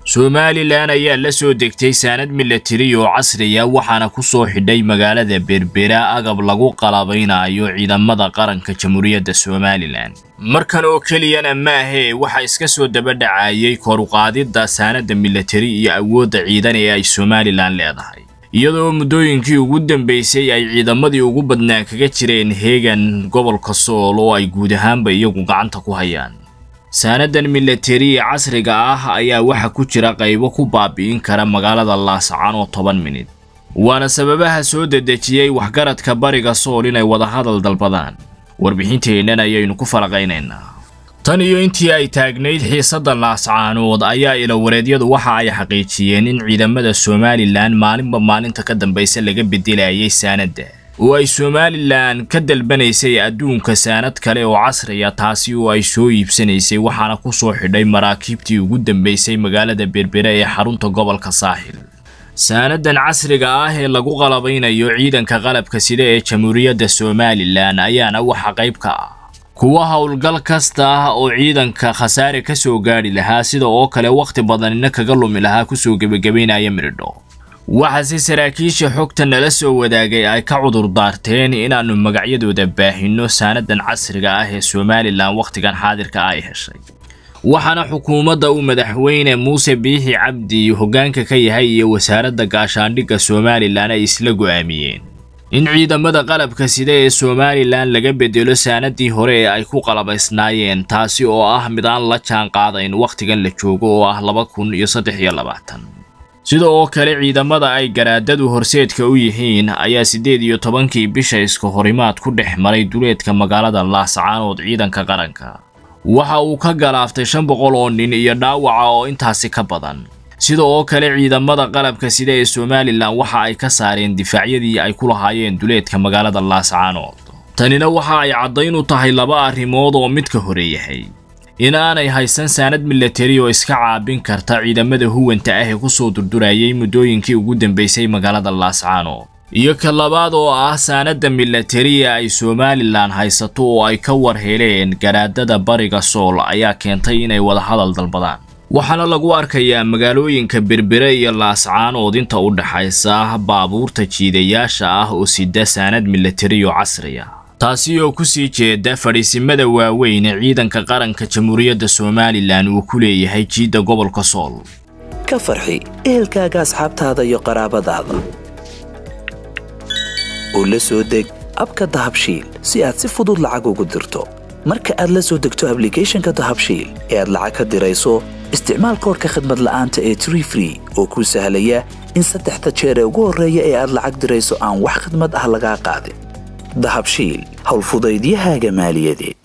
somalilan ayaa la soo degtay saanad milatari oo casriya waxaana ku soo xidhay magaalada berbera agab lagu qalabaynayo ciidamada qaranka jamhuuriyadda somalilan markan oo keliyana maahee waxaa iska soo dabadhacayay koruqaadidda saanadda milatari iyo awoodda ciidan ee ay somalilan leedahay iyadoo muddooyinkii ugu dambeysay ay ciidamadii ugu badnaa kaga jireen heegan gobolka sool oo ay guud ahaanba iyagu gacanta ku hayaan saanadan milatari casriga ah ayaa waxa ku jira qaybo ku baabi'in kara magaalada laascaan oo toban minid waana sababaha soo dedejiyey waxgaradka bariga sool inay wadahadal dalbadaan warbixinteennan ayaynu ku falaqaynaynaa tan iyo intii ay taagnayd xiisadda laascaanood ayaa ilawareedyadu waxa ay xaqiijiyeen in ciidamada somalilan maalinba maalinta ka dambaysa laga bedelayay saanadda oo ay somalilan ka dalbanaysay adduunka saanad kale oo casriya taasi oo ay soo iibsanaysay waxaana ku soo xidhay maraakiibtii ugu dambaysay magaalada berbere ee xarunta gobolka saaxil saanadan casriga ah ee lagu qalabaynayo ciidanka qalabka sida ee jamhuuriyadda somalilan ayaana waxa qayb ka ah kuwa howlgal kasta ah oo ciidanka khasaare ka soo gaadhi lahaa sida oo kale wakhti badanina kaga lumi lahaa kusoo gebagabaynaya miridho waxaase saraakiisha xogta nala soo wadaagay ay ka cudur daarteen inaannu magacyadooda baahinno saanadan casriga ah ee somalilan wakhtigan xaadirka ay heshay waxaana xukuumadda uu madaxweyne muuse biixi cabdi hoggaanka ka yahay iyo wasaaradda gaashaandhigga somalilan ay isla go'aamiyeen in ciidamada qalabka sida ee somalilan laga bedelo saanadii hore ee ay ku qalabaysnaayeen taasi oo ah mid aan la jaan qaadayn wakhtigan la joogo oo ah laba kun iyo saddex iyo labaatan sida oo kale ciidamada ay garaadadu horseedka u yihiin ayaa siddeed iyo tobankii bisha iska horimaad ku dhex maray duleedka magaalada laascaanood ciidanka qaranka waxa uu ka galaaftay shan boqol oo nin iyo dhaawaca oo intaasi ka badan sida oo kale ciidamada qalabka sida ee somalilan waxa ay ka saareen difaacyadii ay ku lahaayeen duleedka magaalada laascaanood tanina waxa ay caddayn u tahay laba arrimood oo midka hore yahay in aanay haysan saanad milatari oo iska caabin karta ciidamada huwanta ah ee ku soo durdurayay muddooyinkii ugu dambaysay magaalada laascaanood iyo ka labaad oo ah saanadda milatariya ay somalilan haysato oo ay ka war heleen garaadada bariga sool ayaa keentay inay wadahadal dalbadaan waxaana lagu arkayaa magaalooyinka berbere iyo laascaanood inta u dhaxaysa baabuurta jiidayaasha ah oo sida saanad milatari oo casriya taasi oo ku sii jeeda fadhiisimada waaweyn ee ciidanka qaranka jamhuuriyadda somalilan uu ku leeyahay jiidda gobolka sool ka farxi ehelkaaga asxaabtaada iyo qaraabadaada oo la soo deg abka dahabshiil si aad si fudud lacag ugu dirto marka aad la soo degto ablicathonka dahabshiil ee aad lacag ka dirayso isticmaal koorka khadmad la'aanta ee tree free oo kuu sahlaya in saddexda jeer ee ugu horreeya ee aad lacag dirayso aan wax khadmad ah lagaa qaadin dahabshiil howlfudaydiyahaaga maaliyadeed